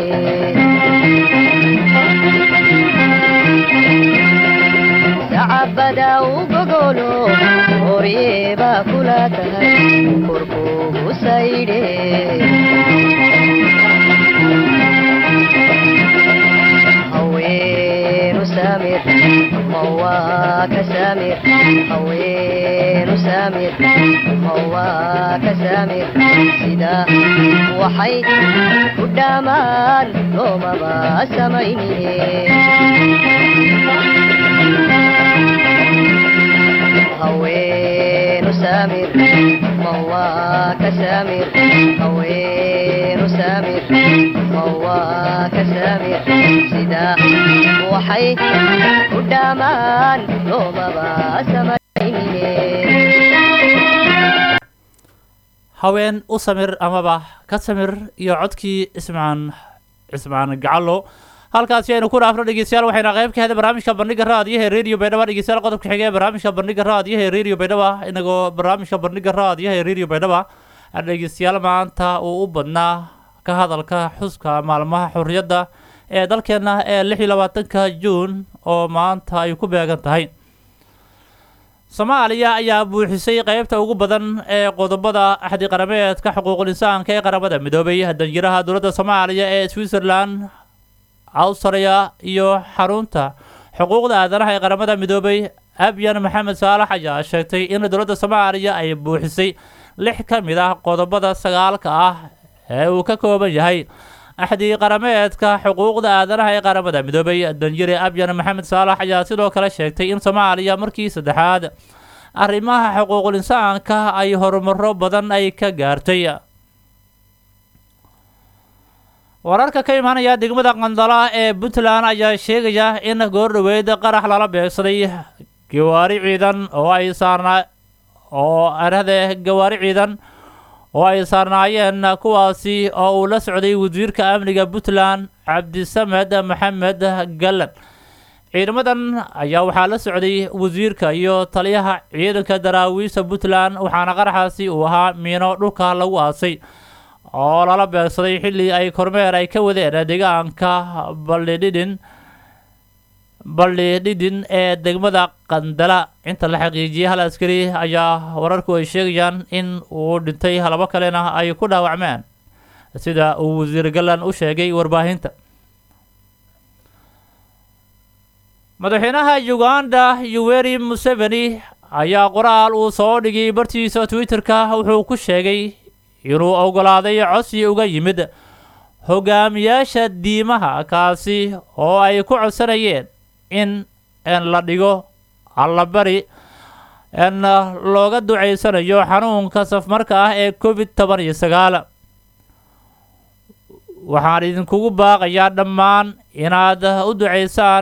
sacabada u gogolo soryeeba kula tahay korkuugu saydhe haweenu saamir ma waa ka saamir haweenu saamir ma waa ka saamir sidaa waxay ku dhammaan loomaba samaynine haweenu saamir ma waa ka saamir haweenu saamir ma waa ka saamir sidaa waxay ku dhammaan loomaba samaynine haween u samir amaba ka samir iyo codkii ismaan cismaan gacallo halkaasi aynu ku dhaafno dhegeystayaal waxayna qayb ka heday barnaamijka bandhiga raadiyaha ee radio baydhaba dhegeystayaal qodobka xiga ee barnaamijka bandhiga raadiyaha ee radio baydhaba inagoo barnaamijka bandhiga raadiyaha ee radio baydhaba dhegeystayaal maanta uu u badnaa ka hadalka xuska maalmaha xorriyadda ee dalkeena ee lix iyo labaatanka juun oo maanta ay ku beegan tahay soomaaliya ayaa buuxisay qeybta ugu badan ee qodobada axdi qarameedka xuquuqul insaanka ee qaramada midoobay danjiraha dowladda soomaaliya ee switzerland awstriya iyo xarunta xuquuqda aadanaha ee qaramada midoobay abyan maxamed saalax ayaa sheegtay in dowladda soomaaliya ay buuxisay lix ka mid ah qodobada sagaalka ah ee uu ka kooban yahay axdi qarameedka xuquuqda aadanaha ee qaramada midoobay danjire abyan maxamed saalax ayaa sidoo kale sheegtay in soomaaliya markii saddexaad arrimaha xuquuqul insaanka ay horumaro badan ay ka gaartay wararka ka imaanaya degmada qandala ee puntland ayaa sheegaya in goordhoweyd qarax lala beegsaday gawaari ciidan oo ay saarnaa oo arahde gawaari ciidan oo ay saarnaayeen kuwaasi oo uu la socday wasiirka amniga puntland cabdisamed maxamed gallan ciidamadan ayaa waxaa la socday wasiirka iyo taliyaha ciidanka daraawiista puntland waxaana qaraxaasi uu ahaa miino dhulka lagu aasay oo lala beegsaday xilli ay kormeer ay ka wadeen deegaanka baldhidhin baldhidhidhin ee degmada qandala inta la xaqiijiyay hal askari ayaa wararku ay sheegayaan in uu dhintay labo kalena ay ku dhaawacmeen sida uu wasiir gallan u sheegay warbaahinta madaxweynaha uganda yoweri museveni ayaa qoraal uu soo dhigay bartiisa twitter-ka wuxuu ku sheegay inuu oggolaaday codsi uga yimid hogaamiyaasha diimaha kaasi oo ay ku codsanayeen in n la dhigo allabari n looga ducaysanayo xanuunka safmarka ah ee covid toban iyo sagaal waxaan idinkugu baaqayaa dhammaan inaad u ducaysaan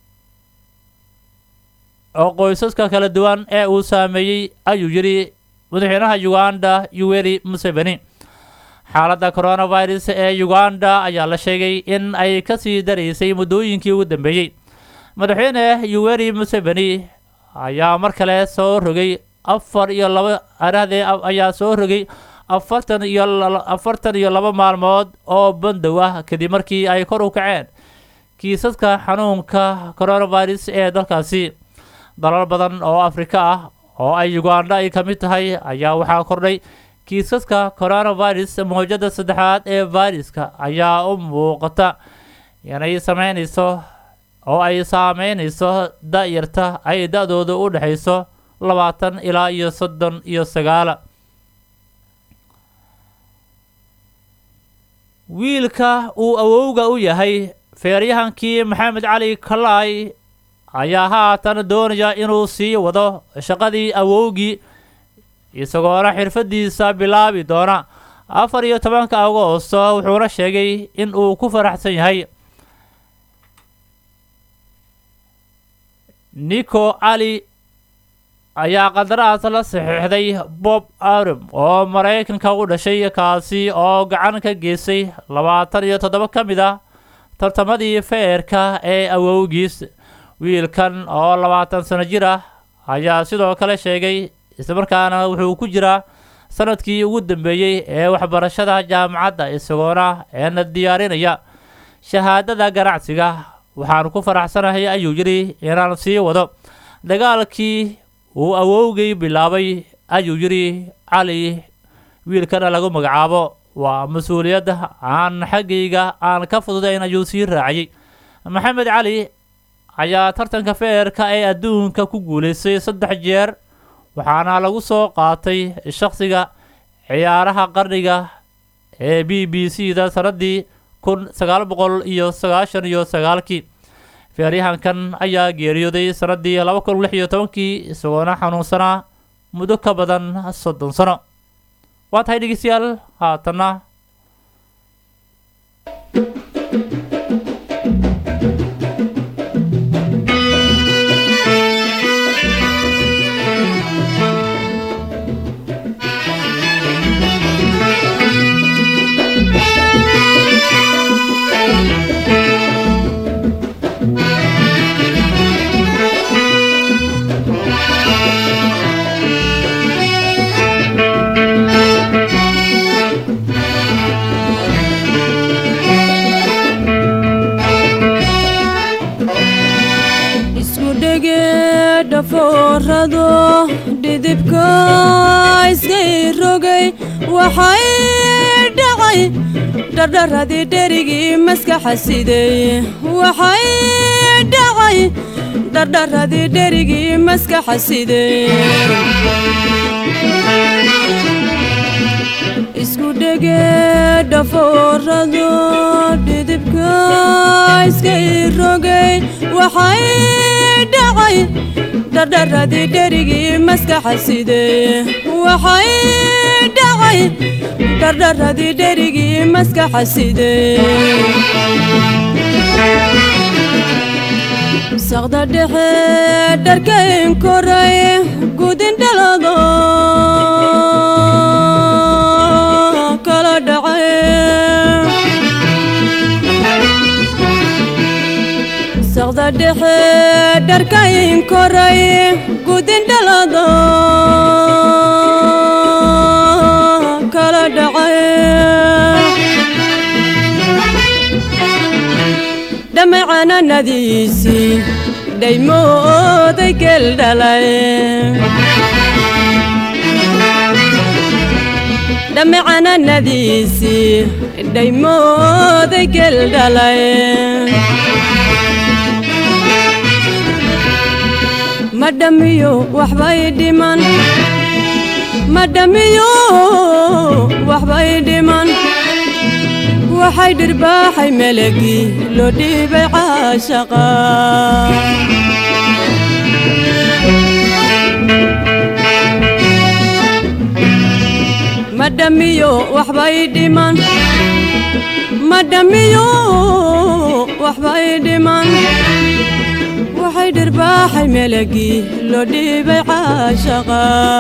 oo qoysaska kala duwan ee uu saameeyey ayuu yidhi madaxweynaha uganda yuweri museveni xaaladda coronavirus ee uganda ayaa la sheegay in ay kasii daraysay muddooyinkii ugu dambeeyey madaxweyne yuweri museveni ayaa mar kale soo rogay afar iyo laba arahdee ayaa soo rogay afartan iyo afartan iyo laba maalmood oo bandow ah kadib markii ay kor u kaceen kiisaska xanuunka coronavirus ee dalkaasi dalal badan oo afrika ah oo ay uganda ay ka mid tahay ayaa waxaa kordhay kiisaska coronavirus mawjada saddexaad ee viruska ayaa u muuqata inay sameynayso oo ay saameynayso da-yarta ay da-dooda u dhexayso labaatan ilaa iyo soddon iyo sagaala wiilka uu awowga u yahay feeryahankii maxamed cali kalaay ayaa haatan doonaya inuu sii wado shaqadii awowgii isagoona xirfadiisa bilaabi doona afar iyo tobanka agoosto wuxuuna sheegay in uu ku faraxsan yahay nico cali ayaa qandaraas la saxiixday bob arum oo maraykanka u dhashay kaasi oo gacan ka geystay labaatan iyo toddoba ka mid ah tartamadii feerka ee awowgiis wiilkan oo labaatan sano jir ah ayaa sidoo kale sheegay islamarkaana wuxuu ku jiraa sanadkii ugu dambeeyey ee waxbarashada jaamacadda isagoona eena diyaarinaya shahaadada ganacsiga waxaan ku faraxsanahay ayuu yidhi inaan sii wado dagaalkii uu awowgay bilaabay ayuu yidhi cali wiilkana lagu magacaabo waa mas-uuliyadda aan xaggayga aan ka fududayn ayuu sii raaciyey maxamed cali ayaa tartanka feerka ee adduunka ku guulaystay saddex jeer waxaana lagu soo qaatay shakhsiga ciyaaraha qarniga ee b b c da sannaddii kun sagaal boqol iyo sagaashan iyo sagaalkii feeryahankan ayaa geeriyooday sannaddii laba kun lix iyo tobankii isagoona xanuunsanaa muddo ka badan soddon sano waa tahay dhegeystayaal haatanna isku dhege dhafoorado dhidibka iskay rogay waxay dhacay dhardharadii dherigii maskaxa siday waxay dhacay dhardharadii dherigii maskaxa siday isku dhege dhafoorado dhidibka iskay rogay waxay dhacay dhardharadii dherigii maskaxa siday waxay dhacay dhardharadii dherigii maskaxa siday saqda dhexe dharkayn koray gudin dhalado kala dhacay saqda dhexe dharkayn koray gudin dhalado kala dhacay dhamacananadiisii dhaymooday geel dhalay dhamacananadiisii dhaymooday geel dhalay ma dhamiyo waxbay dhiman ma dhamiyo waxbay dhiman waxay dhirbaaxay melagii loo dhiibay caashaqa ma dhamiyo waxbay dhiman ma dhamiyo waxbay dhiman waxay dhirbaaxay dhirbaaxay melagii loo dhiibay caashaqa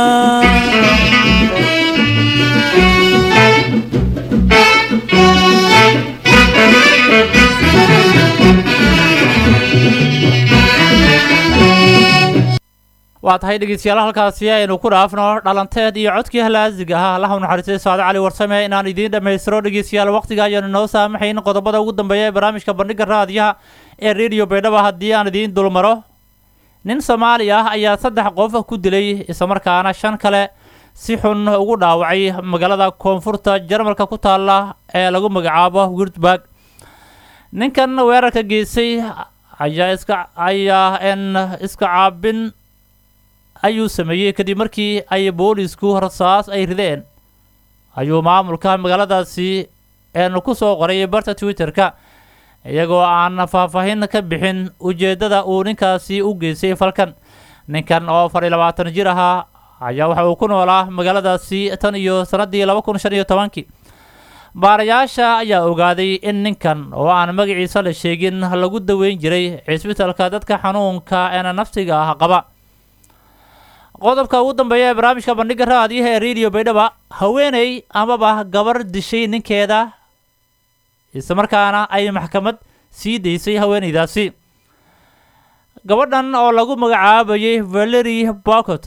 waa tahay dhegeystayaal halkaasi aynu ku dhaafno dhalanteed iyo codkii halaasiga ahaa allaha u naxariistay saade cali warsame inaan idiin dhammaystiro dhegeystayaal waqtiga ayaanu noo saamaxayn qodobada ugu dambeeya ee barnaamijka bandhiga raadiyaha ee rediyo baydhaba haddii aan idiin dulmaro nin soomaali ah ayaa saddex qof ku dilay islamarkaana shan kale si xun ugu dhaawacay magaalada koonfurta jarmalka ku taalla ee lagu magacaabo wirtburg ninkan weerarka geystay ayaa iska ayaa n iska caabin ayuu sameeyey kadib markii ay boolisku rasaas ay rideen ayuu maamulka magaaladaasi een ku soo qoray barta twitter-ka iyagoo aan faahfaahin ka bixin ujeeddada uu ninkaasi u geystay falkan ninkan oo afar iyo labaatan jir ahaa ayaa waxa uu ku noolaa magaaladaasi tan iyo sannaddii laba kun shan iyo tobankii baarayaasha ayaa ogaaday in ninkan oo aan magaciisa la sheegin lagu daweyn jiray cisbitalka dadka xanuunka eena nafsiga ah qaba qodobka ugu dambeeya ee barnaamijka bandhiga raadiyaha ee rediyo baydhaba haweeney amaba gabar dishay ninkeeda islamarkaana ay maxkamad sii daysay haweeneydaasi gabadhan oo lagu magacaabayay valery bocot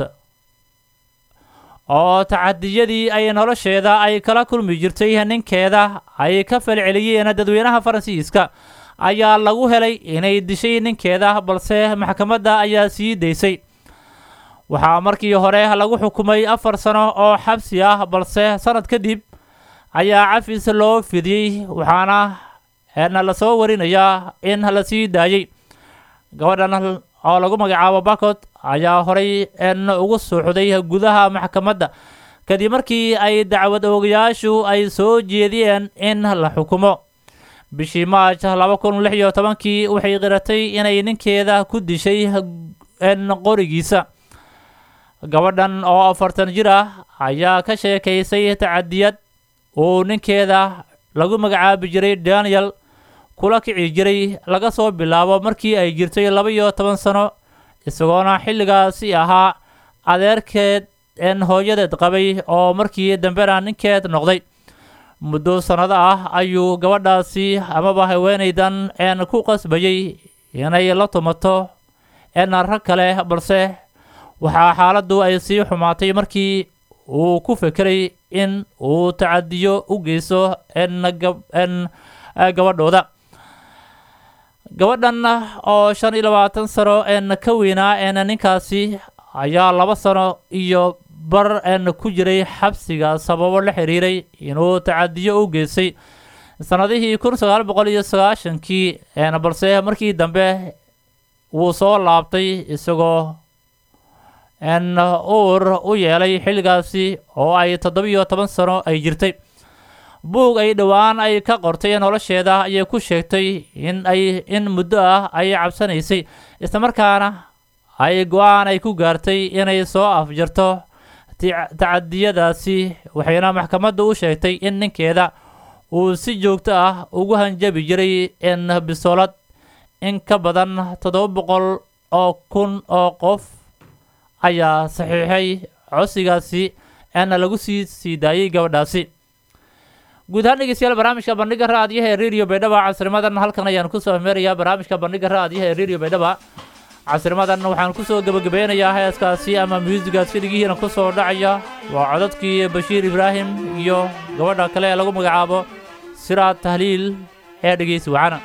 oo tacadiyadii ay nolosheeda ay kala kulmi jirtay ninkeeda ay ka falceliyeen dadweynaha faransiiska ayaa lagu helay inay dishay ninkeeda balse maxkamadda ayaa sii daysay waxaa markii hore lagu xukumay afar sano oo xabsi ah balse sanad kadib ayaa cafis loo fidiyey waxaana na lasoo warinayaa in la sii daayey gabadhan oo lagu magacaabo bakot ayaa horay n ugu suuxday gudaha maxkamadda kadib markii ay dacwad oogayaashu ay soo jeediyeen in la xukumo bishii maaj laba kun lix iyo tobankii waxay qiratay inay ninkeeda ku dishay n qorigiisa gabadhan oo afartan jir ah ayaa ka sheekaysay tacadiyad uu ninkeeda lagu magacaabi jiray daniel kula kici jiray laga soo bilaabo markii ay jirtay laba iyo toban sano isagoona xilligaasi ahaa adeerkeed een hooyadeed qabay oo markii dambena ninkeed noqday muddo sannado ah ayuu gabadhaasi amaba haweenaydan een ku qasbayay inay la tumato een rag kale balse waxaa xaaladdu ay sii xumaatay markii uu ku fekeray in uu tacadiyo u geysto n n gabadhooda gabadhan oo shan iyo labaatan sano n ka weynaa n ninkaasi ayaa laba sano iyo bar n ku jiray xabsiga sababo la xiriiray inuu tacadiyo u geystay sannadihii kun sagaal boqol iyo sagaashankii n balse markii dambe wuu soo laabtay isagoo n uur u yeelay xilligaasi oo ay toddobiyo toban sano ay jirtay buug ay dhowaan ay ka qortay nolosheeda ayay ku sheegtay in ay in muddo ah ay cabsanaysay islamarkaana ay go-aan ay ku gaartay inay soo afjarto tacadiyadaasi waxayna maxkamadda u sheegtay in ninkeeda uu si joogto ah ugu hanjabi jiray in bisolad in ka badan toddoba boqol oo kun oo qof ayaa saxiixay codsigaasi eena lagu sii sii daayey gabadhaasi guud ahaan dhegeystayaal barnaamijka bandhiga raadiyaha ee radio baydhaba casrimadan halkan ayaan kusoo meerayaa barnaamijka bandhiga raadiyaha ee radio baydhaba casrimadan waxaan kusoo gebagabeynayaa heeskaasi ama muusigaasi dhigihiina kusoo dhacaya waa codadkii bashiir ibraahim iyo gabadha kale ee lagu magacaabo siraad tahliil ee dhegeysi wacana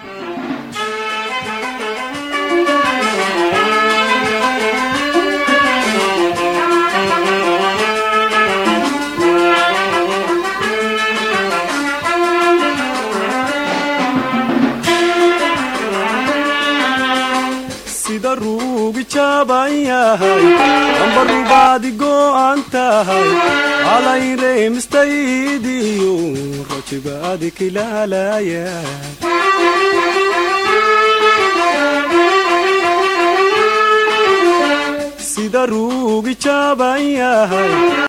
sida ruugi jaaban yahay amba rubaadi go'an tahay alayreemistaydiyo rajibaadi kilaalaya sida ruugi jaaban yahay